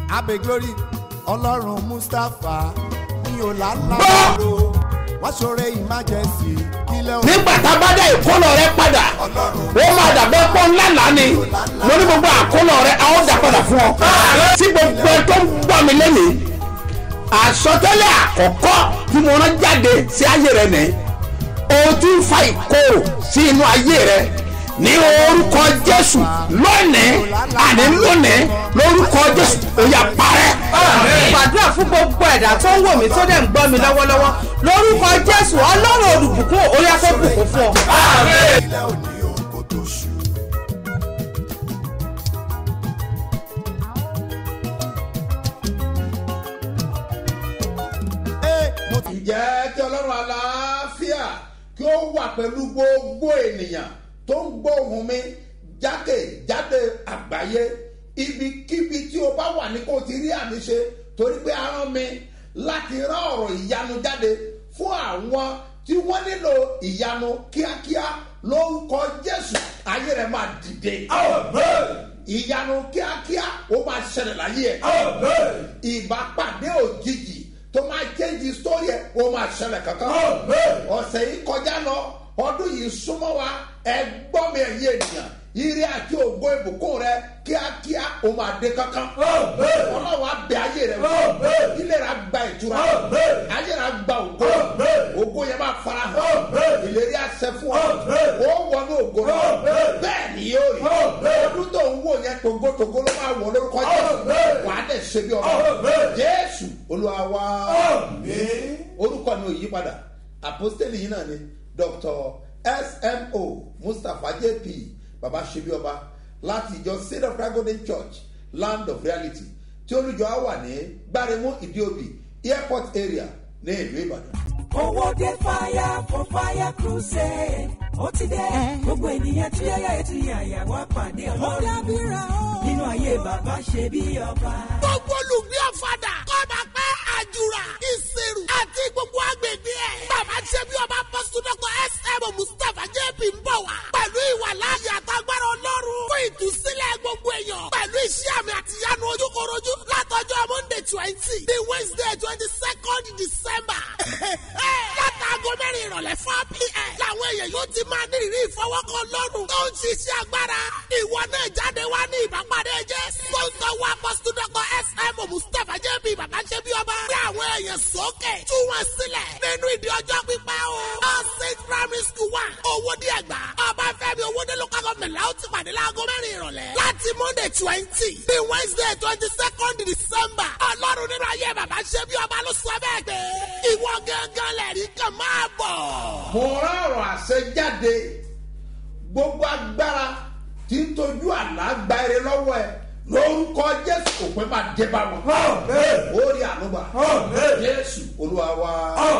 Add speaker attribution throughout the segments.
Speaker 1: abe glory ọlọ́run mustapha ní ọ̀làlàbọ̀rọ̀ wọ́n ṣoore emergency kílẹ̀ òun
Speaker 2: nígbà tá a bá dá ìkólọ rẹ padà ó máa dàbẹ́ pọ́ ńlá lánì mo ní gbogbo àkólọ rẹ a ó dà padà fún ọ. tí gbogbo ẹ tó ń gbọ́ mi lẹ́nìí àsọtẹ́lẹ̀ àkọ́kọ́ tí mo rán jáde sí ayé rẹ nìyí o ti ń fa ìkorò sí inú ayé rẹ ní orúkọ jésù lónìí àní lónìí lórúkọ jésù ó yá parẹ́.
Speaker 3: gbàdúrà fún gbogbo ẹ̀dá tó ń wò mí tó dẹ̀ ń gbọ́ mi lọ́wọ́lọ́wọ́ lórúkọ jésù ọlọ́run olùbùkún orí afẹ́bùkún fún ọ.
Speaker 1: kílẹ̀ òní òun kò tó ṣù. Ee, mo ti
Speaker 2: ǹjẹ́ kí ọlọ́run aláfíà kí ó wà pẹ̀lú gbogbo ènìyàn tó ń gbóhùn mi jákèjádé àgbáyé ibikíbi tí o bá wà ní kó o ti rí àmì ṣe torí pé a rán mi láti rán ọ̀rọ̀ ìyanu jáde fún àwọn tí wọ́n nílò ìyanu kíákíá lórúkọ jésù ayé rẹ̀ máa dìde ìyanu kíákíá ó máa ṣẹlẹ̀ láyé ẹ̀ ìbápàdé òjijì tó máa jẹ́jì sórí ẹ̀ ó máa ṣẹlẹ̀ kankan ọ̀sẹ̀ yìí kọjá lọ ọdún yìí súnmọ́ wa ẹ gbọ́ mi ẹ̀yẹ ènìyàn ire àti ògo ìbùkún rẹ kíákíá ó máa dé kankan ọlọ́wọ́ abẹ ayé rẹ wò ilé rẹ gba ìtura ayé rẹ gba ògo ògo yẹn máa fara hàn ìlérí àṣẹ fún ọ ó wọnú ògo rẹ bẹ́ẹ̀ ni yóò rí ọdún tó ń wò yẹn togotogo ló máa wọ lórúkọ jésù wà á dẹ̀ ṣe bí ọba jésù olúwa wá orúkọ mi ò yí padà àpọ́stélì yìí náà ni dr smo mustapha jp baba ṣebí ọba láti ìjọ seed of christ golden church land of reality tí olùjọ á wà ní gbáremú ìdíòbí airport area ní ìlú ìbàdàn.
Speaker 4: owó dé fire for fire crusade ó ti dé gbogbo ènìyàn tí yáyà ètò yàyà wá pàdé ọlọ́run nínú ayé bàbá ṣe bí ọba.
Speaker 5: gbogbo olùgbé ọ̀fadà kọ́ba pẹ́ àjùrà ìṣirò àti gbogbo agbègbè ẹ̀. bàbá ṣe bí ọba pọ́sùdọ́kọ̀ sm mustapha jp ń bọ̀ wá. pẹ̀lú ìwà láàyè àtàgbára ọlọ́run fún ìtúsílẹ̀ gbogbo èèyàn. pẹ̀lú iṣẹ́ àmì àtìyánu ojúkorojú látọjọ́ monday twenty the wednesday twenty second december. látàgọ́ mẹ́rin ìrọ̀lẹ́ four pm. làwọn èèyàn yóò ti máa ní ìrírí ìfọwọ́kọ lọ́rùn. tó ń ṣiṣẹ́ agbára. ìwọ náà jáde wá ní ìbápadé jẹ́. sọ́ńtọ́ wa pọ́sùdọ́kọ̀ sm mustapha jp bàbá ṣe bí ọba. gbé àwọn èèyàn sókè. tú wọn sílẹ̀ nínú ìdí ọjọ́ pípẹ́ o. all state primary school one owó díẹ̀ gbà. ọbáfẹ́mi owóde local government la ó ti pàdé láago mẹ́rin ìrọ̀lẹ́. láti monday twenty bí wednesday twenty second december. ọlọ́run nínú ayé bàbá ṣe bí ọba ló sọ bẹ́ẹ̀ pé ìwọ gángan lẹ̀rí kan máa bọ̀.
Speaker 2: mo rán ọ̀rọ̀ àṣẹ jáde gbogbo agbára tí ń tojú àlá gba eré lọ́wọ́ ẹ lórúkọ jésù òpin máa dé bá wọn. ó rí ànúgbà jésù olúwa wa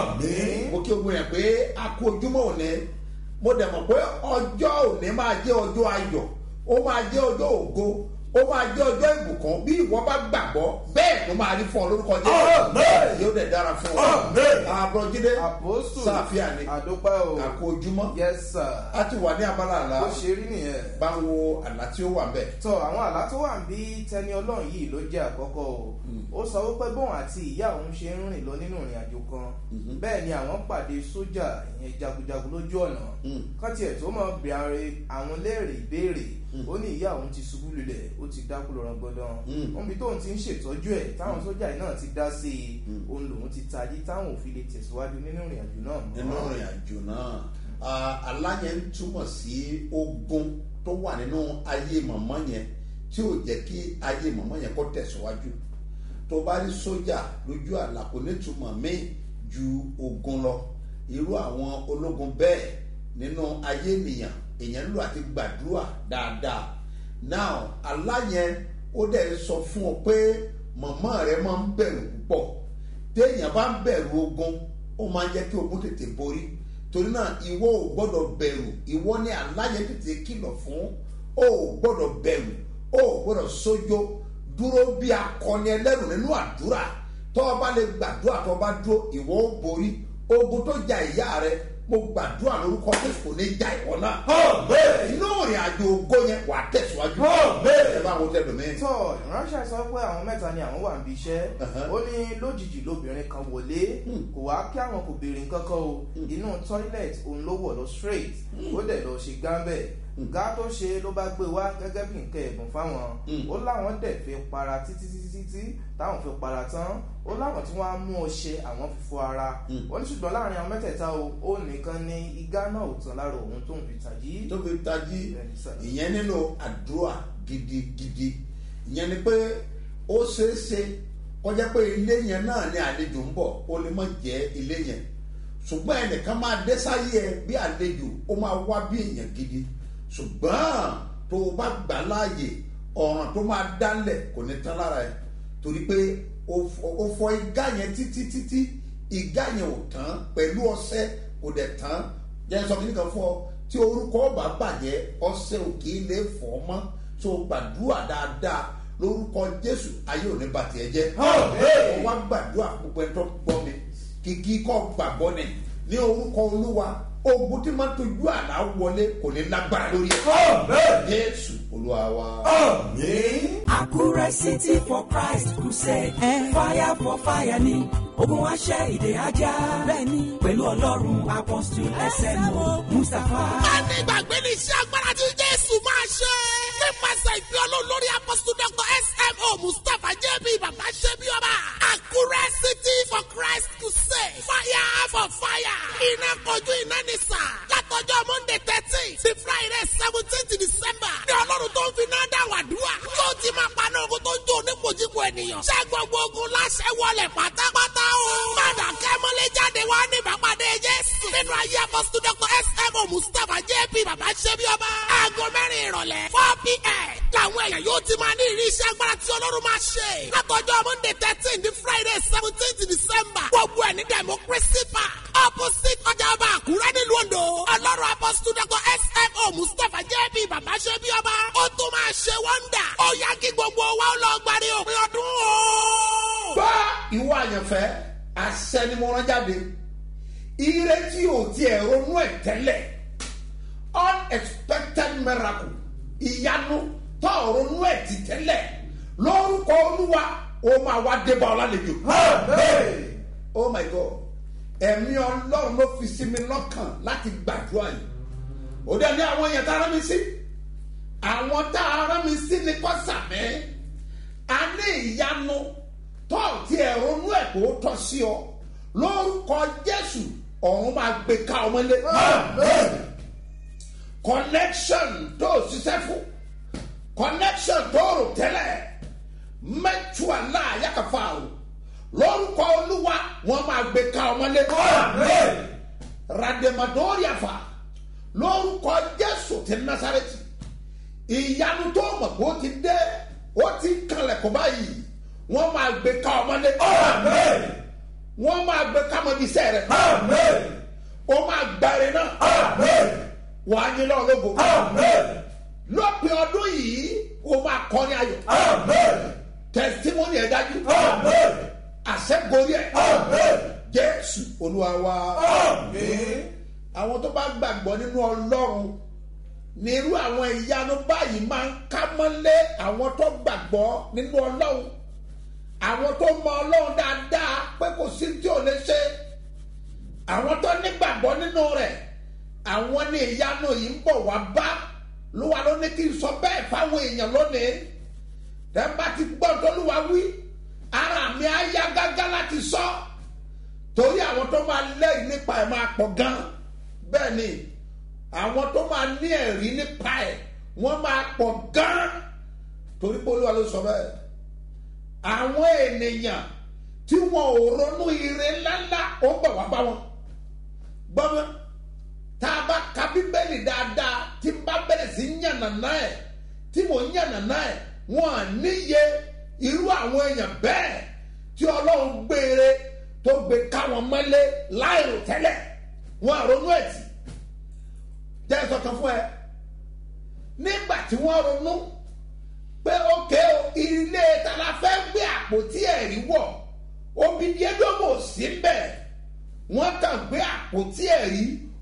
Speaker 2: mo kí ogun yẹn pé a kú ojúmọ́ òní mo dẹ̀ mọ̀ pé ọjọ́ òní máa jẹ́ ọjọ́ ayọ̀ ó máa jẹ́ ọjọ́ ògo ó máa jẹ́ ọjọ́ ìbùkún bí ìwọ bá gbàgbọ́ bẹ́ẹ̀ ló máa rí fún ọ lórúkọ jésù yóò dẹ̀ dára fún ọ. àbúrọ̀jídé
Speaker 6: Apostle.
Speaker 2: sáfíà ni
Speaker 6: àdópẹ́ o.
Speaker 2: a kú ojúmọ́
Speaker 6: yes sir.
Speaker 2: a ti wà ní abala àlá
Speaker 6: bó ṣe rí nìyẹn.
Speaker 2: bá ń wo àlá tí ó wà ń bẹ̀.
Speaker 6: tọ àwọn àlá tó wà ń bí tẹni ọlọ́run yìí ló jẹ́ àkọ́kọ́ o ó sọ wípé bóun àti ìyá òun ṣe ń rìn lọ nínú ìrìn àjò kan bẹ́ẹ̀ ni àwọn pàdé sójà ìyẹn jagunjagun lójú ọ̀nà kán tiẹ̀ tó mọ̀ bẹ̀rẹ̀ àwọn léèrè ìbéèrè ó ní ìyá òun ti ṣubú lulẹ̀ ó ti dákú lọ́rọ̀ gbọ́dọ̀ omi tóun ti ń ṣètọ́jú ẹ̀ táwọn sójà yìí náà ti dá sí i òun lòun ti tají táwọn òfin lè tẹ̀síwájú nínú ìrìn àjò náà mọ́.
Speaker 2: nínú ìrìn àjò náà ah, àlá yẹn ń túmọ̀ sí ogun tó wà nínú ayé mọ̀mọ́ yẹn tí ò jẹ́ kí ayé mọ̀mọ́ yẹn kó tẹ̀síwájú tó bá rí sójà lójú àlá kò ní túmọ̀ míì ju ogun lọ irú àwọn ológun bẹ́ẹ̀ nínú ayé ènìyàn èèyàn nílò àti gbàdúrà dáadáa now àlá yẹn ó dẹ̀ sọ fún ọ pé mọ̀mọ́ rẹ máa ń bẹ̀rù púpọ̀ téèyàn bá ń bẹ̀rù ogun ó máa ń jẹ́ kí ogun tètè borí torí náà ìwọ ò gbọ́dọ̀ bẹ̀rù ìwọ ní aláyẹ tètè kìlọ̀ fún ó ò gbọ́dọ̀ bẹ̀rù ó ò gbọ́dọ̀ sójó dúró bí akọni ẹlẹ́rù nínú àdúrà tọ́ ọ bá lè gbàdúrà tọ́ ọ bá dúró ìwọ ó borí ogun tó ja ìyá rẹ mo gbàdúrà lórúkọ jésù kò ní já ìwọ náà inú ìrìn àjò ògo yẹn wà á tẹ̀síwájú ẹ bá wo tẹ́lẹ̀ mi.
Speaker 6: tọ́ ìránṣẹ́ sọ pé àwọn mẹ́ta ni àwọn wà níbi iṣẹ́
Speaker 2: Uh-huh.
Speaker 6: ó ní lójijì lóbìnrin kan wọlé kò wá kí àwọn kò béèrè nǹkan kan o inú toilet òun ló wọ̀ lọ straight ó dẹ̀ lọ ṣe gámbẹ̀ gá tó ṣe ló bá gbé wá gẹ́gẹ́ bí nǹkan ẹ̀bùn fáwọn ó láwọn dẹ̀ fi para títí títí títí táwọn fi para tán ó láwọn tí wọ́n á mú ọṣẹ àwọn fi fọ ara ó ní ṣùgbọ́n láàrin àwọn mẹ́tẹ̀ẹ̀ta o ó nìkan ní igá náà ò tán lára òun tó ń fi tàjí
Speaker 2: tó fi tají
Speaker 6: Bẹ́ẹ̀ni sà.
Speaker 2: ìyẹn nílò àdúrà gidigidi ìyẹn ni pé ó ṣeé ṣe kọjá pé ilé yẹn náà ni àlejò ń bọ̀ ó lè má jẹ́ ilé yẹn ṣùgbọ́n ẹnìkan máa dé sáyé ẹ bí àlejò ó máa wá bí èèyàn gidi ṣùgbọ́n tó o bá gbà láàyè ọ̀ràn tó máa dálẹ̀ kò ní tán lára ẹ torí pé o fọ- o fọ igá yẹn títí títí igá yẹn ò tán pẹ̀lú ọṣẹ kò dẹ̀ tán jẹ́ sọ kíní kan fún ọ tí orúkọ ọba bàjẹ́ ọṣẹ òkè ilé fọ́ mọ́ tó gbàdúrà dáadáa lórúkọ jésù ayé òní bàtì ẹ jẹ́ ọ wá gbàdúrà gbogbo ẹ tó gbọ́ mi kìkì kọ́ gbàgbọ́ ni ní orúkọ olúwa ogun tí máa tójú àlá wọlé kò ní lágbára lórí ẹ jésù olúwa wa.
Speaker 4: Àkúrẹ́ City for Christ Crusade. Fire for fire ni ogun aṣẹ́ ìdè ajá. Bẹ́ẹ̀ni pẹ̀lú ọlọ́run apọ́sítù SMO Mustapha.
Speaker 5: Bẹ́ẹ̀ni ìgbàgbé ní iṣẹ́ agbára tí Jésù máa ṣe. Nípasẹ̀ ìfẹ́ olólórí apọ́sítù Dr. SMO Mustapha JB Bàbá Ṣẹ́bí Ọba. Àkúrẹ́ City for Christ Crusade. Fire for fire. Iná kojú iná ní sà. Látọjọ́ Monday thirteen sí Friday seventeenth December. Ní ọlọ́run tó ń fi náà dá wàdúrà. Yóò ti máa paná ogun tó ń jó onípojúpo ènìyàn. Ṣé gbogbo ogun láṣẹ wọlé pátápátá o? Mọ̀nà kẹ́mọ́lé jáde wá ní ìbápadé Jésù. Nínú ayé apọ́sítù Dr. SMO Mustapha JB Bàbá Ṣẹ́bí Ọba. Aago mẹ́rin ìrọ̀lẹ́ four pm. Làwọn èèyàn yóò ti máa ní ìrí iṣẹ́ agbára tí Ọlọ́run máa ṣe. Látọjọ́ Monday thirteen di Friday seventeenth December. Gbogbo ẹ̀ ní Democracy Park. Opposite ọjà ọba Àkúrẹ́ nílùú Ondo. Ọlọ́run apọ́sítù Dr. SMO Mustapha JB Bàbá Ṣẹ́bí Ọba. Ó tún máa ṣe wọ́ndà. Ó yá kí gbogbo wa ó lọ gbàdé òpin ọdún o.
Speaker 2: gbọ́ ìwọ àyànfẹ́ àṣẹ ni mo rán jáde ire tí o tiẹ̀ ronú ẹ̀ tẹ́lẹ̀ unexpected miracle ìyanu tó o ronú ẹ̀ ti tẹ́lẹ̀ lórúkọ olúwa ó máa wá dé bá ọ lálejò. oh my god ẹ̀mí ọlọ́run ló fi sí mi lọ́kàn láti gbàdúrà yìí ó dẹ̀ ní àwọn èèyàn tá a rán mi sí àwọn tá a rán mi sí ni kò sàmẹ́ a ní ìyanu tó ti ẹ̀rọ nú ẹ̀ kó tọ́ sí ọ lórúkọ jésù ọ̀run máa gbé ká ọmọlé connection tó o ṣiṣẹ́ fún connection tó o rò tẹ́lẹ̀ mẹ́tùá náà yàkàfà o lórúkọ olúwa wọn máa gbé ká ọmọlé rademadoria lórúkọ jésù ti nasareti ìyanu tó mọ̀ kó ti dé ó ti kalẹ̀ kó báyìí wọ́n máa gbé ká ọmọdé wọ́n máa gbé ká ọmọdé iṣẹ́ rẹ̀ ó máa gbàre náà wà á nílò ológo lópin ọdún yìí ó máa kọ́ni ayọ̀ tẹsítímọ́nì ẹ̀ dájú àṣẹgorí ẹ̀ jésù olúwa wa àwọn tó bá gbàgbọ́ nínú ọlọ́run ní irú àwọn ìyanu báyìí máa ń ká mọ́lé àwọn tó gbàgbọ́ nínú ọlọ́run àwọn tó mọ ọlọ́run dáadáa pé kò sí tí ò lè ṣe àwọn tó nígbàgbọ́ nínú rẹ̀ àwọn ní ìyanu yìí ń bọ̀ wá bá ló wà ló ní kí n sọ bẹ́ẹ̀ fáwọn èèyàn lónìí tẹ́ bá ti gbọ́ tólúwa wí ara mi á yá gágá láti sọ torí àwọn tó máa lẹ́yìn nípa ẹ̀ máa pọ̀ gan bẹ́ẹ̀ ni àwọn tó máa ní ẹ̀rí nípa ẹ̀ wọ́n máa pọ̀ gan torí pé olúwa ló sọ bẹ́ẹ̀ àwọn ènìyàn tí wọn ò ronú ire ńláńlá ó bọ̀ wá bá wọn gbọ́mọ́ tá a bá ka bíbélì dáadáa tí n bá bẹ̀rẹ̀ sí yànnàná ẹ̀ tí mò ń yànnàná ẹ̀ wọn à níye irú àwọn èèyàn bẹ́ẹ̀ tí ọlọ́run gbére tó gbé káwọn mọ́lé láìrò tẹ́lẹ̀ wọn à ronú ẹ̀ tì jẹ́ sọ̀kan fún ẹ nígbà tí wọ́n ronú pé ókè o ilé ta la fẹ́ gbé àpótí ẹ̀rí wọ̀ obìnrin ẹjọ́ mọ̀ sí bẹ́ẹ̀ wọ́n kàn gbé àpótí ẹ̀rí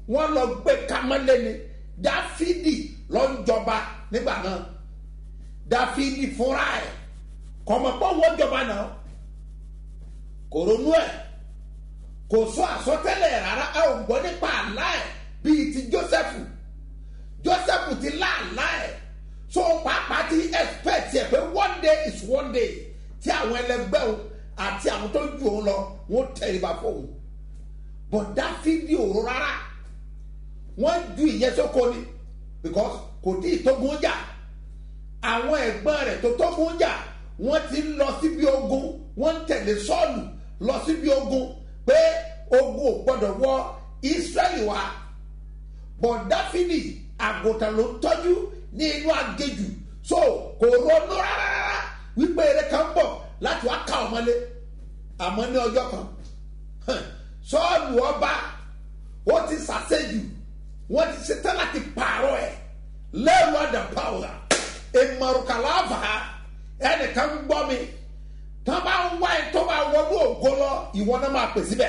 Speaker 2: wọ́n lọ gbé kamẹ́lẹ́ ni dáfídì lọ ń jọba nígbà náà dáfídì fúnra ẹ̀ kọ̀mọ̀pọ̀ wọ́n jọba náà kò ronú ẹ̀ kò sọ àsọtẹ́lẹ̀ rárá ẹ ò gbọ́ nípa àlá ẹ̀ bíi ti jósẹ́fù jósẹ́fù ti lá àlá ẹ̀ so pàápàá ti expect ẹ̀ pé one day is one day tí àwọn ẹlẹgbẹ́ o àti àwọn tó ju òun lọ wọ́n tẹríba fóun but dáfídì òru rárá wọ́n ju ìyẹn sóko ni because kò tí ì tógun jà àwọn ẹ̀gbọ́n rẹ̀ tó tógun jà wọ́n ti ń lọ síbi ogun wọ́n ń tẹ̀lé sọ́ọ̀lù lọ síbi ogun pé ogun ò gbọ́dọ̀ wọ israẹli wá but dáfídì àgùntàn ló ń tọ́jú ní inú agéjù so kò ronú rárá wípé eré kan bọ̀ láti wá ká ọmọlé àmọ́ ní ọjọ́ kan sọ́ọ̀lù ọba ó ti sàṣẹ́jù wọ́n ti ṣetán láti pààrọ̀ ẹ̀ lẹ́rù àdàpàwọ̀ ìmọ̀rùkàláfà ẹnìkan ń gbọ́ mi tán bá ń wá ẹ tó bá wọnú ògo lọ ìwọ náà máa pè síbẹ̀.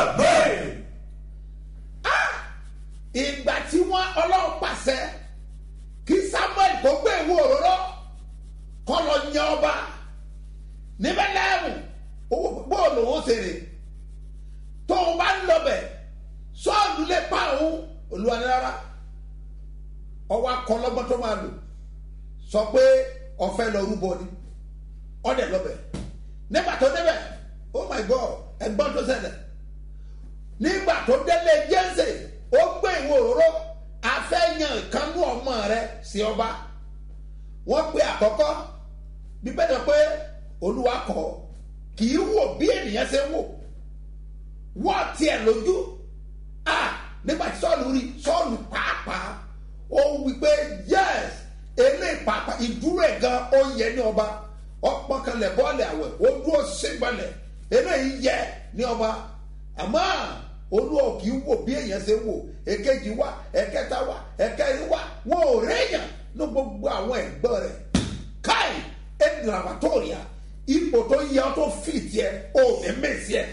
Speaker 2: Ah! ìgbà tí wọ́n ọlọ́run pàṣẹ kí samuel kó gbé ìwé òróró kọ́ lọ yan ọba níbẹ̀ lẹ́rù bóòlù ó ṣèrè tóun bá ń lọ bẹ̀ sọ́ọ̀lù lè pa òun olúwa ní rárá ọwọ́ akọlọ́gbọ́n tó máa lò sọ pé ọ̀fẹ́ lọ rúbọ ni ọ̀dẹ̀ lọ́bẹ̀ nígbà tó débẹ̀ oh my god ẹgbọ́n tó ṣẹlẹ̀ nígbà tó délé jẹ́nsẹ̀ ó gbé ìwé òróró afẹ́yàn ìkánú ọmọ rẹ sí ọba wọ́n pe àkọ́kọ́ bíbẹ́ sọ pé olúwa kọ́ kì í wò bí ènìyàn ṣe ń wò wọ́n tiẹ̀ lójú ah nígbà tí sọ́ọ̀lù rí sọ́ọ̀lù pàápàá ó wí pé yes eléyìí pàápàá ìdúró ẹ̀ gan ó yẹ ní ọba ọpọ́n kanlẹ̀ bọ́ọ̀lì àwẹ̀ ó dúró sígbọ̀lẹ̀ eléyìí yẹ ní ọba àmọ́ olúwa kì í wò bí èèyàn ṣe wò èkejì wá ẹ̀kẹta wá ẹ̀kẹrin wá wọn ò réèyàn ní gbogbo àwọn ẹ̀gbọ́n rẹ̀ káì ẹ̀dìràmàtòrìà ipò tó yẹ ọ́ tó fìtì ẹ̀ ò ní mèsì ẹ̀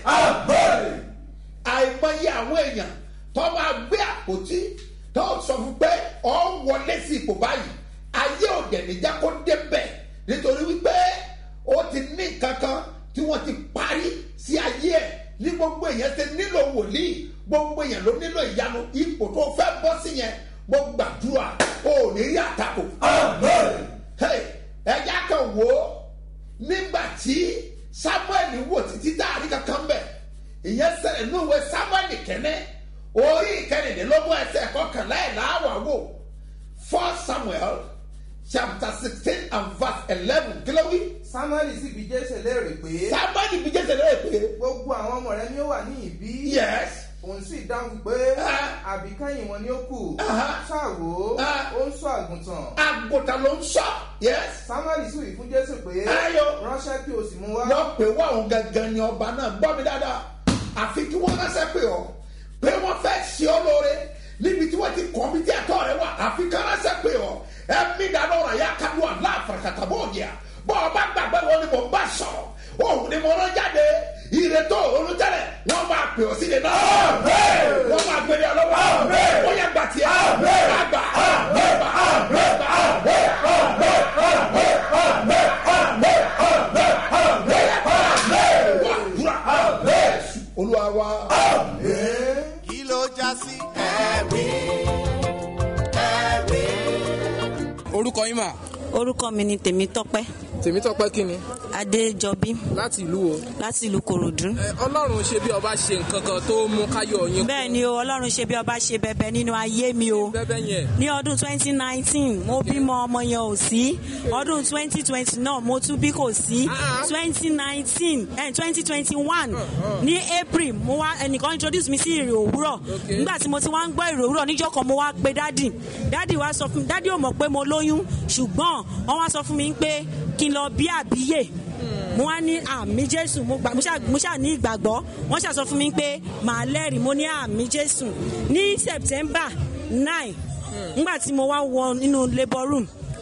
Speaker 2: àìmọye àwọn èèyàn tó máa gbé àpótí tó sọ fún pé ọ wọlé sí ipò báyìí ayé òde níjà kó débẹ̀ nítorí wípé ó ti ní kankan tí wọ́n ti parí sí ayé ẹ̀ ní gbogbo èèyàn ti nílò wòlíì gbogbo èèyàn ló nílò ìyanu ipò tó fẹ́ bọ́ sí yẹn mo gbàdúrà ó ní rí àtakò. ẹja kan wò ó nígbà tí samuel wò títí dáàrí kankan bẹ̀ ìyẹn sẹ̀rẹ̀ ní òwe samuel kẹ́nẹ́ orí ìkẹrìndínlógún ẹsẹ̀ kọkànlá ẹ̀ láwà wò first samuel chapter sixteen and verse eleven kí ló wí.
Speaker 6: samuel sì bí jésù léèrè pé
Speaker 2: samuel bí jésù léèrè pé.
Speaker 6: gbogbo àwọn ọmọ rẹ ni ó wà ní ìbí.
Speaker 2: yes.
Speaker 6: òun sì dáhùn pé
Speaker 2: Ah.
Speaker 6: àbíkẹ́yìn wọn ni ó kù.
Speaker 2: Aha.
Speaker 6: ṣáàwó
Speaker 2: Ah.
Speaker 6: ó ń sọ àgùntàn.
Speaker 2: àgùntàn ló ń sọ. yes.
Speaker 6: samuel sì wí fún jésù pé
Speaker 2: Ayọ̀.
Speaker 6: ránṣẹ́ kí o sì mú wá.
Speaker 2: wọ́n pè wá òun gangan ni ọba náà gbọ́ mi dáadáa àfi kí wọ́n ránṣẹ́ pé ọ pé wọ́n fẹ́ ṣe ọ lóore níbi tí wọ́n ti kọ́ mi tí àtọ́ rẹ wà àfi kí wọ́n ránṣẹ́ pé ọ ẹ̀mí dáná ọ̀rọ̀ yà ká lù àlá àfàràkàtà bó yà bọ́ ọba gbàgbé wọn ni mo bá sọ̀rọ̀ òun ni mo rán jáde ìrètò olùtẹ̀lẹ̀ wọ́n máa pè ọ sílẹ̀ náà wọ́n máa gbé ní ọlọ́wọ́ wọ́n yà gbà tiẹ̀ àgbà àgbà àgbà olúwa wa.
Speaker 1: kí ló já sí. ẹ̀rí ẹ̀rí.
Speaker 7: orúkọ yín mà
Speaker 8: orúkọ mi ni tèmítọ́pẹ́
Speaker 7: tèmítọ́pẹ́ kí ni
Speaker 8: adéjọbí
Speaker 7: láti ìlú wo.
Speaker 8: láti ìlú kòròdú.
Speaker 7: Ẹ, ọlọ́run ṣe bí ọba ṣe nǹkan kan tó mú káyọ̀ yín
Speaker 8: bẹ́ẹ̀ ni o ọlọ́run ṣe bí ọba ṣe bẹ̀bẹ̀ nínú ayé mi o
Speaker 7: bẹ́bẹ́ yẹn.
Speaker 8: ní ọdún 2019 mo bímọ ọmọ yẹn ò sí ọdún 2020 náà mo tún bí kò sí
Speaker 7: Ah.
Speaker 8: 2019 eh, 2021 ní april mo wá ẹnìkan introduce mi sí ìrè òwúrọ̀
Speaker 7: Okay.
Speaker 8: nígbà tí mo ti wá ń gbọ́ ìrè òwúrọ̀ níjọ́ kan mo wá pe dádì dádì wá sọ fún mi dádì ò mọ̀ pé mo lóyún ṣùgbọ́n wọ́n wá sọ fún mi pé kí n lọ bí àbíyè mo wá ní àmì jésù mo gbà mo ṣáà- mo ṣáà ní ìgbàgbọ́ wọ́n ṣáà sọ fún mi pé màá lẹ́rìí mo ní àmì jésù ní september nine nígbà tí mo wá wọ nínú labour room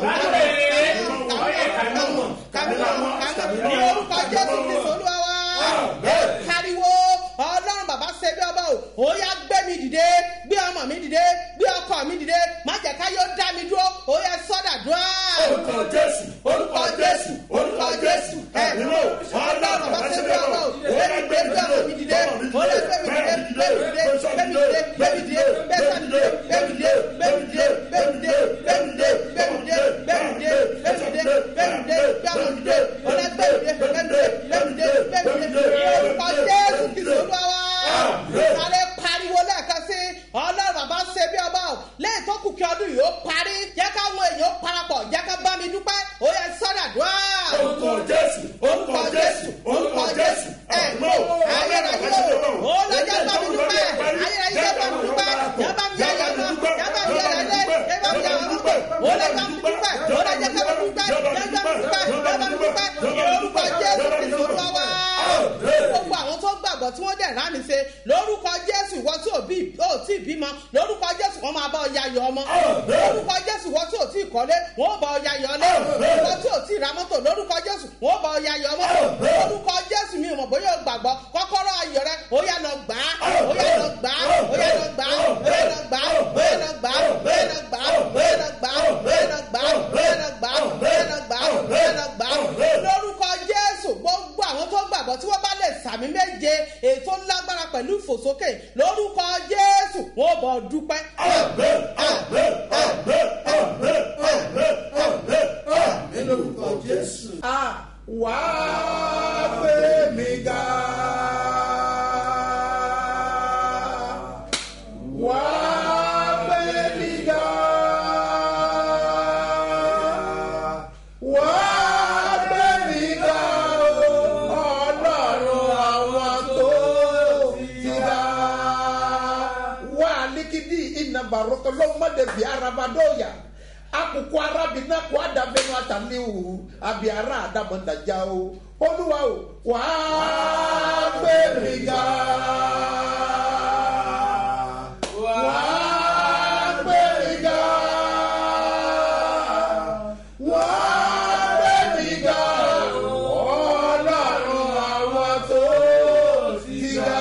Speaker 3: ní orúkọ jésù kristu olúwa wa ẹ pariwo ọlọ́run bàbá ṣe bí ọba o ó yá gbé mi dìde gbé ọmọ mi dìde gbé ọkọ mi dìde má jẹ́ ká yóò dá mi dúró ó yá sọ́dà dúró.
Speaker 9: orúkọ jésù
Speaker 3: orúkọ jésù orúkọ jésù ẹ ọlọ́run bàbá ṣe bí ọba o ó yá gbé mi ọmọ mi dìde ó yá gbé mi dìde gbé mi dìde gbé mi dìde gbé mi dìde gbé mi dìde gbé mi dìde gbé mi dìde gbé mi dìde gbé mi dìde gbé mi dìde gbé mi dìde gbé mi dìde gbé mi dìde gbé ọmọ mi dìde ó yá gbé mi dìde gbé mi dìde gbé mi dìde gbé mi dìde orúkọ jésù kìsọ̀ olúwa wa sáré pariwo lẹ́ẹ̀kan sí ọlọ́run bàbá ṣe bí ọba o lẹ́yìn tó kù kí ọdún yìí ó parí jẹ́ káwọn èèyàn parapọ̀ jẹ́ ká bá mi dúpẹ́ ó yẹ sọ́dà dùá.
Speaker 9: orúkọ jésù
Speaker 3: orúkọ jésù orúkọ jésù ẹ mọ ayérayé o ó lọ́jọ́ bá mi dúpẹ́ ayérayé bá mi dúpẹ́ yá bá mi yá yá mọ́ yá bá mi yá yá lé yá bá mi yá yá mọ́ ó lọ́jọ́ bá mi dúpẹ́ ó lọ́jọ́ bá mi dúpẹ́ yá bá mi dúpẹ́ yá bá mi dúpẹ́ orúkọ jésù kìsọ̀ lọ́wọ́ gbogbo àwọn tó gbàgbọ́ tí wọ́n dẹ̀ rámi ṣe lórúkọ jésù ìwọ tí ò bí ò tí ì bímọ lórúkọ jésù wọn máa bá ọ ya yọ ọmọ lórúkọ jésù ìwọ tí ò tí ì kọ́lé wọn ó bá ọ ya yọ ọlé ìwọ tí ò tí ì ra mọ́tò lórúkọ jésù wọn ó bá ọ ya yọ ọmọ lórúkọ jésù mi ò mọ̀ bóyá o gbàgbọ́ kọ́kọ́rọ́ ayọ̀ rẹ ó yá lọ gbà á ó yá lọ gbà á ó yá lọ gbà á ó yá lọ gbà á ó yá lọ gbà á ó yá lọ gbà á ó yá lọ gbà á ó yá lọ gbà á ó yá lọ gbà á ó yá lọ gbà á ó yá lọ gbà á lórúkọ jésù gbogbo àwọn tó gbàgbọ́ tí wọ́n bá lè sàmì méje ètò lágbára pẹ̀lú ìfòsókè lórúkọ jésù wọn ò bọ̀ dúpẹ́.
Speaker 2: lórúkọ jésù. wà á gbé mi ga. wà á gbé mi ga. wà á gbé mi ga. ọlọ́run àwọn tó ti ga. wà á líkìdí iná bàrúkọ lọ́mọdé bíi arabadoya akoko arabina kó adabẹnu ataliwu abiara adamandaja o olúwa o wàá gbé mi ga wàá gbé mi ga wàá gbé mi ga ọlọ́run àwọn tó ti ga.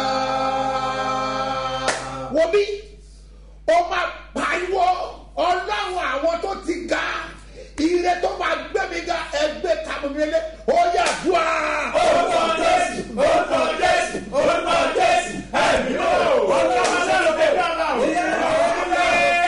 Speaker 2: wo bí ó máa pariwo ọlọ́run àwọn tó ti ga ire tó máa gbé mi ga ẹgbẹ́ kàmúmílẹ̀ ó yà dùn á.
Speaker 9: orúkọ jésù orúkọ jésù orúkọ jésù ẹ̀mí o orúkọ sẹ́nu pé bàbá o.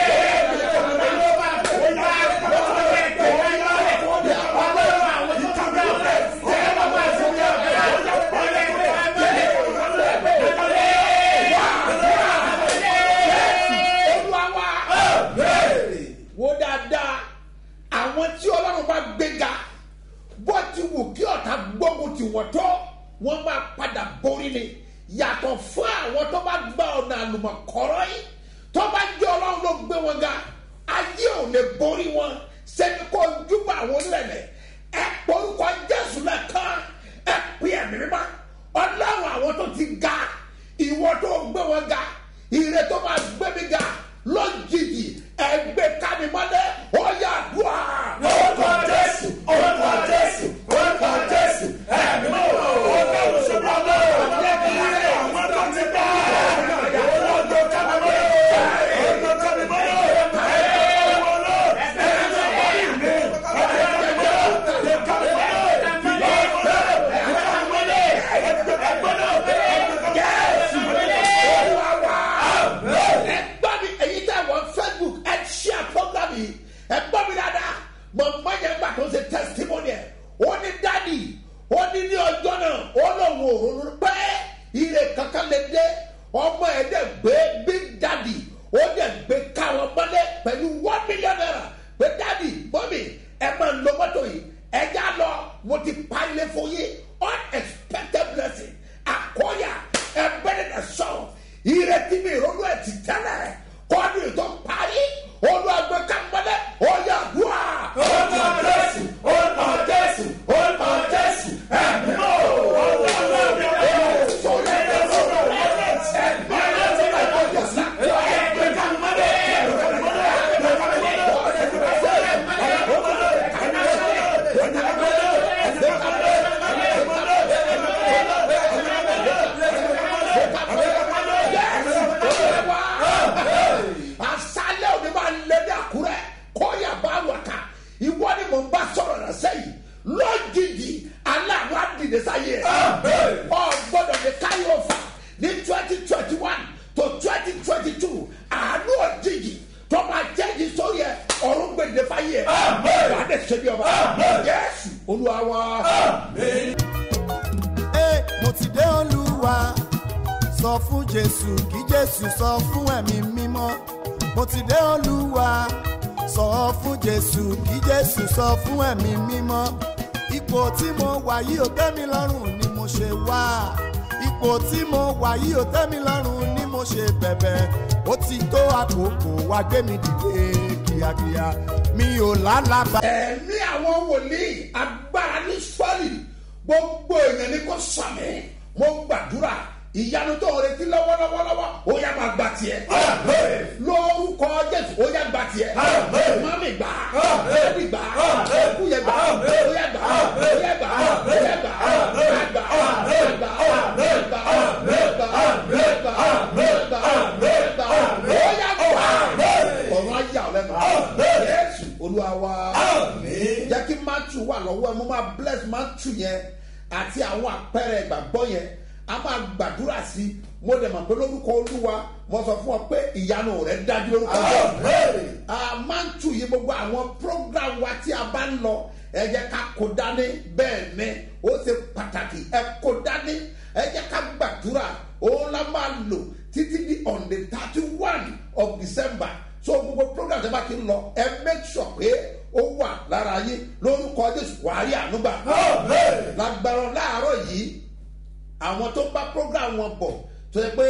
Speaker 2: olúwa wa wo dáadáa àwọn tí ọlọ́run bá gbéga bó ti wù kí ọ̀tá gbógun ti wọ́n tọ́ wọ́n máa padà borí ni yàtọ̀ fún àwọn tó bá gba ọ̀nà àlùmọ̀kọ́rọ́ yìí tó bá jẹ́ ọlọ́run ló gbé wọn ga ayé ò lè borí wọn sẹ́ni kó júbà àwọn onílẹ̀ ẹ porúkọ jésù lẹ́kan ẹ pè ẹ̀mí mímọ́ ọlọ́run àwọn tó ti ga ìwọ tó gbé wọn ga ire tó máa gbé mi ga lójijì ẹgbẹ́ kámi mọ́lẹ̀ ó yà dùn á.
Speaker 9: orúkọ jésù orúkọ jésù orúkọ jésù ẹ̀mí o orúkọ jésù bàbá o. àwọn tó ti bá olóńgbò kábàámọ́ olóńgbò kábàámọ́
Speaker 2: ẹgbọ́n mi èyí tẹ̀ wọ́n facebook ẹ ṣíà program yìí ẹgbọ́n mi dáadáa mọ̀mọ́ yẹn gbà tó ṣe testimony ẹ̀ ó ní dádì ó ní ní ọjọ́ náà ó lòun ò ronú pé ire kankan lè dé ọmọ ẹ̀ dẹ̀ gbé big daddy ó dẹ̀ gbé káwọn mọ́lẹ̀ pẹ̀lú one million naira pé dádì mọ́mì ẹ máa ń lo mọ́tò yìí ẹ já lọ mo ti pa ilé fún yín unexpected blessing àkọ́yà ẹ bẹ́ẹ̀ dẹ̀ sọ̀rọ̀ ìrètí mi ìrònú ẹ̀ ti tẹ́lẹ̀ kọ́ni tó parí olùwàgbé kàmbẹ́lẹ́ ọ̀yà wá.
Speaker 9: orúkọ jésù orúkọ jésù orúkọ jésù ẹ̀mí o.
Speaker 2: asalẹ òní máa lé ní àkúrẹ kọyà bá wà ká ìwọ ni mò ń bá sọrọ rẹ sẹyìn lójijì aláàbò àdìdè sáyé ẹ ọ gbọdọ ní káyọ fà ní twenty twenty one to twenty twenty two àánú òjijì tó máa jẹ́jì sórí ẹ ọ̀run gbèdé fáyé ẹ wà á dẹ̀ ṣe bí ọba yẹ́sù olúwa wa.
Speaker 1: Ẹ, mo ti dé olúwa sọ fún jésù kí jésù sọ fún ẹ̀mí mímọ́ mo ti dé olúwa sọ fún jésù kí jésù sọ fún ẹ̀mí mímọ́ ipò tí mo wà yìí ò tẹ́ mi lọ́rùn ni mo ṣe wá ipò tí mo wà yìí ò tẹ́ mi lọ́rùn ni mo ṣe bẹ̀bẹ̀ ó ti tó àkókò wá gbé mi dìde kíákíá mi ò lálàbà.
Speaker 2: ẹ̀mí àwọn wòlíì agbára ní sọ́ọ̀lì gbogbo èèyàn ní kò sàmì mo gbàdúrà ìyanu tó ń retí lọ́wọ́lọ́wọ́lọ́wọ́ ó yá máa gbà tiẹ̀ lórúkọ jésù ó yá gbà tiẹ̀ mami gbà ẹbí gbà ẹkú yẹ gbà ó yá gbà ó yá gbà ó yá gbà ó yá gbà ó yá gbà ó yá gbà ó yá gbà ó yá gbà ó yá gbà ó yá gbà ó ó yá gbà ọ̀run ayé àwọn ẹ̀mọ́ yẹ́sù olúwa wa jẹ́ kí matthew wà lọ́wọ́ ẹ̀ mo máa bless matthew yẹn àti àwọn àpẹẹrẹ ìgbàgbọ́ yẹn a máa gbàdúrà sí i mo dẹ̀ mọ̀ pé lórúkọ olúwa mo sọ fún ọ pé ìyanu rẹ̀ dájú lórúkọ a máa ń tù yí gbogbo àwọn program wa tí a bá ń lọ ẹ jẹ́ ká kó dání bẹ́ẹ̀ ni ó ṣe pàtàkì ẹ kó dání ẹ jẹ́ ká gbàdúrà òun la máa lò títí di on the thirty one of december so gbogbo program tẹ bá ti ń lọ ẹ make sure pé ó wà lára yín lórúkọ jésù wàá rí ànúgbà lágbára láàárọ̀ yìí àwọn tó ń bá program wọn bọ̀ tó yẹ pé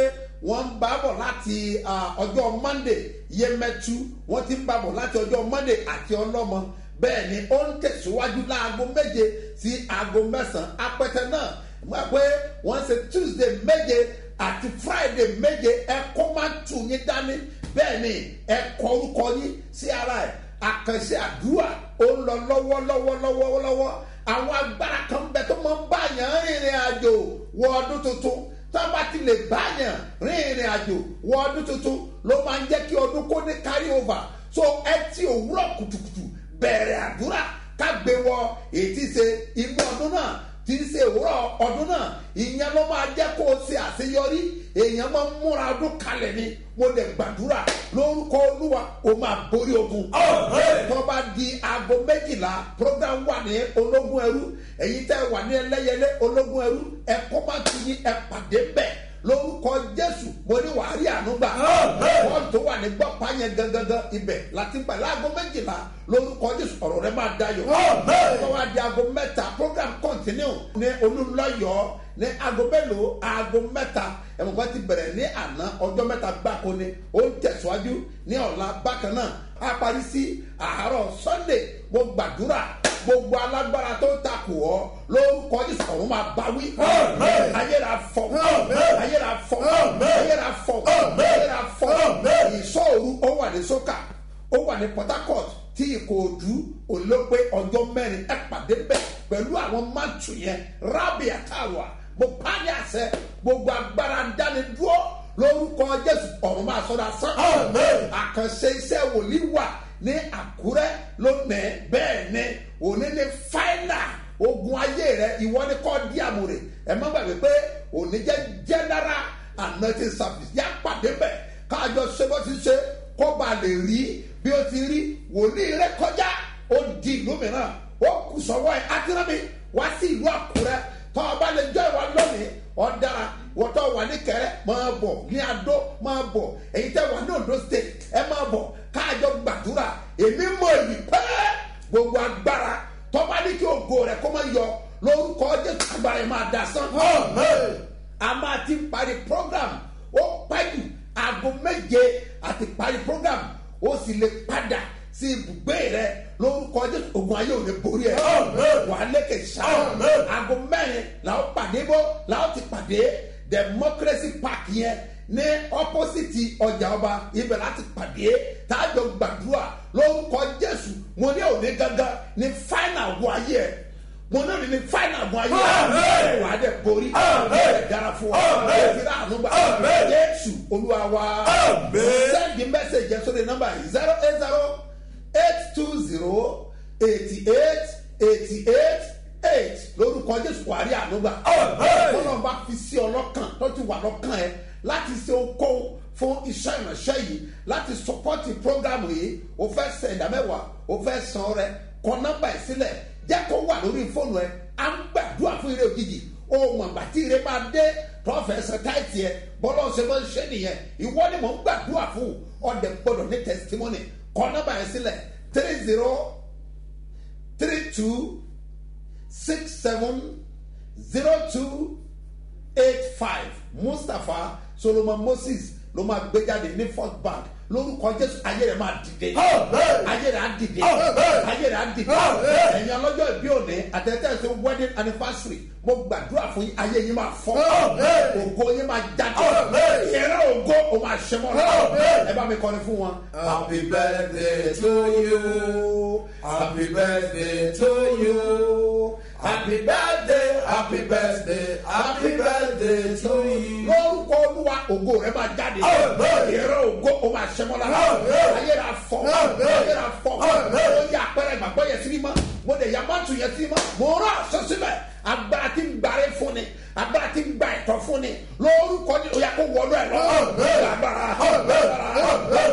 Speaker 2: wọ́n ń bá bọ̀ láti ah, ọjọ́ monday yemẹtu wọ́n ti ń bá bọ̀ láti ọjọ́ monday àti ọlọ́mọ bẹ́ẹ̀ ni ó ń tẹ̀síwájú láago méje sí aago mẹ́sàn-án apẹtẹ náà mọ̀ pé wọ́n ṣe tuesday méje àti friday méje ẹ̀kọ́ máa ń tù yín dání bẹ́ẹ̀ ni ẹ̀kọ́ orúkọ yín sí ara ẹ̀ àkànṣe àdúrà ó ń lọ lọ́wọ́lọ́wọ́lọ́wọ́lọ́wọ́ àwọn agbára kan bẹ tó máa ń bá yàn rìnrìn àjò wọ ọdún tuntun tá a bá ti lè bá yàn rìnrìn àjò wọ ọdún tuntun ló máa ń jẹ́ kí ọdún kó ní carry over so ẹ ti òwúrọ̀ kùtùkùtù bẹ̀rẹ̀ àdúrà ká gbé wọ ètí ṣe inú ọdún náà tí ń ṣe òwúrọ̀ ọdún náà ìyẹn ló máa jẹ́ kó o ṣe àṣeyọrí èèyàn máa ń múra ọdún kalẹ̀ ni mo lè gbàdúrà lórúkọ olúwa o máa borí ogun. tó bá di aago méjìlá program wà ní ológun ẹrú èyí tẹ́ wà ní ẹlẹ́yẹlé ológun ẹrú ẹ̀kọ́ máa ti yín ẹ̀ pàdé bẹ́ẹ̀ lórúkọ jésù mo ní wàá rí àánú gbà wọn tó wà ní gbọ́pá yẹn gangan ibẹ̀ láti gbà láago méjìlá lórúkọ jésù ọ̀rọ̀ rẹ máa dayọ̀ tó wá di aago mẹ́ta program continue ní olúlọ́yọ̀ ní aago mélòó aago mẹ́ta ẹ̀mọ̀gbọ́n ti bẹ̀rẹ̀ ní àná ọjọ́ mẹ́ta gbáko ni ó ń tẹ̀síwájú ní ọ̀la bákan náà a parí sí àárọ̀ sunday mo gbàdúrà gbogbo alágbára tó ń takò ọ lórúkọ jésù ọ̀run máa bá wí. ayéra fọ ayéra fọ ayéra fọ ayéra fọ ìṣòro ó wà ní sókà ó wà ní port harcourt tí ìkòòdú olóògbé ọjọ́ mẹ́rin ẹ pàdé bẹ́ẹ̀ pẹ̀lú àwọn máàtù yẹn rábì àtàwà mo pàdé àṣẹ gbogbo agbára dánidúró lórúkọ jésù ọ̀run máa sọ́dọ̀ sán. àkànṣe iṣẹ́ wòlíì wà ní àkúrẹ́ lónìí bẹ́ẹ̀ ni òní ní fáínà ogun ayé rẹ ìwọ ni kọ́ di àmúre ẹ má gbàgbé pé òní jẹ́ general anointing service yá pàdé bẹ́ẹ̀ káàjọ ṣe bó ti ṣe kó ba lè rí bí ó ti rí wòlíì rẹ kọjá ó di ìlú mìíràn ó kù sọ́wọ́ ẹ̀ átírámì wá sí ìlú àkúrẹ́ tọ́ ọba lè jọ ìwà lónìí ọ̀daràn wọ́tọ̀ wà ní kẹrẹ́ máa bọ̀ ní adó máa bọ̀ èyí tẹ́ wà ní ondo state ẹ máa bọ̀ káàjọ gbàdúrà èmi mọ èyí pẹ́ gbogbo agbára tọ́ba ní kí ògo rẹ̀ kó máa yọ lórúkọ jésù agbára yẹn máa dà sán. a máa ti parí program ó pẹ́jù aago méje àti parí program ó sì lè padà sí ibùgbé rẹ lórúkọ jésù ogun ayé ò lè borí ẹ wà á lékè sáà aago mẹ́rin làwọn pàdé bó làwọn ti pàdé democracy park yẹn ní opposite ọjà ọba ibẹ̀ láti pàdé tájọ gbàdúrà lórúkọ jésù mo ní òní gangan ní final wọ ayé ẹ mo ní òní ní final wọ ayé ẹ wà á dẹ borí ẹ dára fún wa ẹ fi rà ànúgbà jésù olúwa wa send the message yẹn sórí nọmba yìí zero eight zero eight two zero eighty eight eighty eight eight lórúkọ jésù wà á rí ànúgbà ọlọ́run bá fi sí ọlọ́kàn tó ti wà lọ́kàn ẹ láti ṣe okòwò fún iṣẹ́ ìránṣẹ́ yìí láti sọpọ́tì prógrámù yìí o fẹ́ sẹ ìdámẹ́wàá o fẹ́ san rẹ kọ nọ́mbà ẹ̀ sílẹ̀ jẹ́ kó wà lórí fóònù ẹ à ń gbàdúrà fún eré òjijì o mọ̀ àgbà tí ire máa dé prọfẹsẹ táìtì ẹ bọ́lá ọ̀sẹ̀ máa ń ṣe nìyẹn ìwọ ni mò ń gbàdúrà fún ọ̀dẹ̀ gbọ́dọ̀ ní testimony kọ nọ́mbà ẹ̀ sílẹ̀ three zero three two six seven zero two eight five mustapha solomon moses ló máa gbé jáde ní first bank lórúkọ jésù ayé rẹ máa dìde ayé rẹ á dìde ayé rẹ á dìde ẹ̀yin ọlọ́jọ́ ìbí òní àtẹ̀tẹ̀ ṣe wedding anniversary mo gbàdúrà fún yín ayé yín máa fọ́ ògo yín máa jáde ìrẹ́ ògo ó máa ṣe mọ́ ẹ bá mi kọrin fún wọn.
Speaker 9: Happy birthday to you. Happy birthday to you. Happy birthday, happy birthday, happy birthday to you.
Speaker 2: lórúkọ olúwa ògo rẹ máa jáde ìrẹ́ ògo ó máa ṣe mọ́ lára ayé rẹ afọ ayé rẹ afọ ó yẹ àpẹẹrẹ ìgbàgbọ́ yẹn sí mímọ́ mo lè ya mọ́tò yẹn sí mímọ́ mo rán aṣọ síbẹ̀ agbára tí ń gbàre fún ni agbára tí ń gba ẹ̀tọ́ fún ni lórúkọ ní oyà kó wọlé ẹ̀ lọ́wọ́ agbára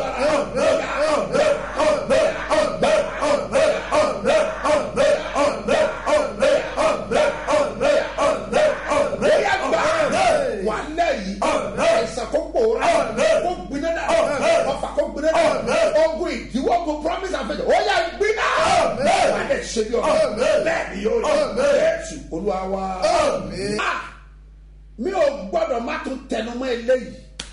Speaker 2: wà lẹ́yìn ẹ̀sán kó pòórá kó gbiná dà ọfà kó gbiná dà ogun ìdíwọ́ ogun promise àfẹ́jọ́ ó yà gbiná wà á lẹ̀ ṣe bí ọ̀rọ̀ bẹ́ẹ̀ ni yóò yẹ jésù olúwa wa. Ah! mi ò gbọ́dọ̀ má tún tẹnumọ́ eléyìí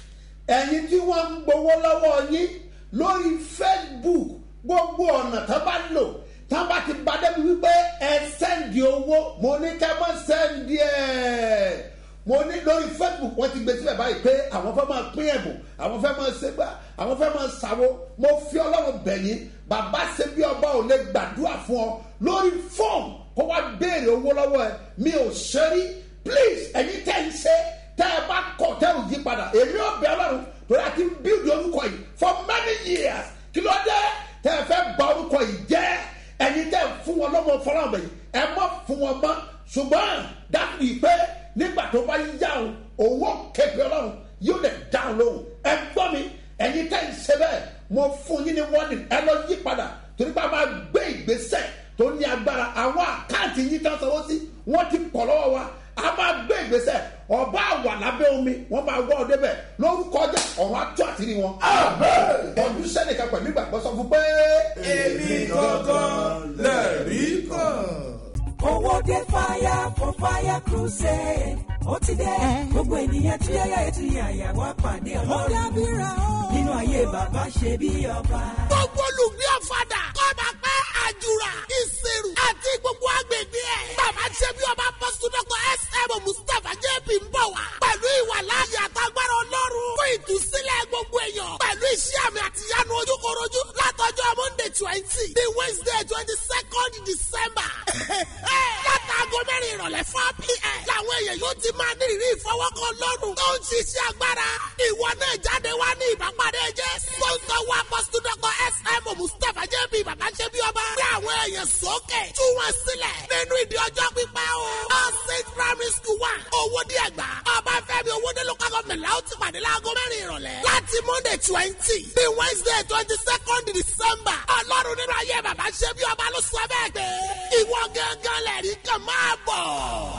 Speaker 2: ẹ̀yin tí wọ́n ń gbowó lọ́wọ́ yín lórí facebook gbogbo ọ̀nà tán bá lò tán bá ti bá débi wípé ẹ sẹ́ndì owó mo ní kẹ́ mọ́ sẹ́ndì ẹ̀ mo ní lórí facebook wọ́n ti gbé síbẹ̀ báyìí pé àwọn fẹ́ máa pín ẹ̀bùn àwọn fẹ́ máa ṣe gbà àwọn fẹ́ máa ṣàwo mo fi ọlọ́run bẹ̀yìn bàbá ṣe bí ọba ò lè gbàdúrà fún ọ lórí fọ́ọ̀mù kó wá béèrè owó lọ́wọ́ ẹ mi ò ṣe rí please ẹ̀yin tẹ́ ń ṣe tẹ́ ẹ bá kọ̀ tẹ́ ò yí padà èmi ò bẹ ọlọ́run torí àti bíldì orúkọ yìí for many years kí ló dé tẹ́ ẹ fẹ́ gba orúkọ yìí jẹ́ ẹ̀yin tẹ́ ẹ fún wọn lọ́mọ fọlọ́mọ yìí ẹ mọ̀ fún wọn mọ́ ṣùgbọ́n dábì pé nígbà tó bá yá o owó képe ọlọ́run yóò lè dáhùn lóhùn ẹ gbọ́ mi ẹ̀yin tẹ́ ń ṣe bẹ́ẹ̀ mo fún yín ní warning ẹ lọ yí padà torí pé a máa gbé ìgbésẹ̀ tó ní agbára àwọn àkáǹtì yín tán sanwó sí wọ́n ti pọ̀ lọ́wọ́ wa a máa gbé ìgbésẹ̀ ọba àwà lábẹ́ omi wọ́n máa wọ́ ọ débẹ̀ lórúkọ ọjà ọ̀run atú àtìrí wọn. ọdún sẹ́nìkan pẹ̀lú ìgbàgbọ́ sọ fún pé.
Speaker 9: èmi gangan lẹ́rí kan.
Speaker 4: owó dé fire for fire crusade ó ti dé gbogbo ènìyàn tí yáyà ètò yàyà wá pàdé ọlọ́run nínú ayé bàbá ṣe bí ọba.
Speaker 5: gbogbo olùgbé ọ̀fadà kọ́ba pẹ́ àjùrà ìṣirò àti gbogbo agbègbè ẹ̀. bàbá ṣe bí ọba pọ́sítọ́kọ̀ sm mustapha jp ń bọ̀ wá. pẹ̀lú ìwà láàyè àtàgbára ọlọ́run fún ìtúsílẹ̀ gbogbo èèyàn. pẹ̀lú iṣẹ́ àmì àtìyánu ojúkorojú látọjọ́ monday twenty the wednesday twenty second december. látàgọ́ mẹ́rin ìrọ̀lẹ́ four pm. làwọn èèyàn yóò ti máa ní ìrírí ìfọwọ́kàn lọ́rùn. tó ń ṣiṣẹ́ agbára. ìwọ náà jáde wá ní ìbápadé jẹ́. sponsor wa pọ́sítọ́kọ̀ sm mustapha jp bàbá ṣe bí ọba. gbé àwọn èèyàn sókè. tú wọn sílẹ̀ nínú ìdí ọjọ́ pípẹ́ o. all six primary school wa owó díẹ̀ gbà. ọba fẹ́mi owóde local government la ó ti pàdé láago mẹ́rin ìrọ̀lẹ́. láti monday twenty the wednesday twenty second december. ọlọ́run nínú ayé bàbá ṣe bí ọba ló sọ bẹ́ẹ̀ pé ìwọ gángan lẹ̀rí kan máa bọ̀.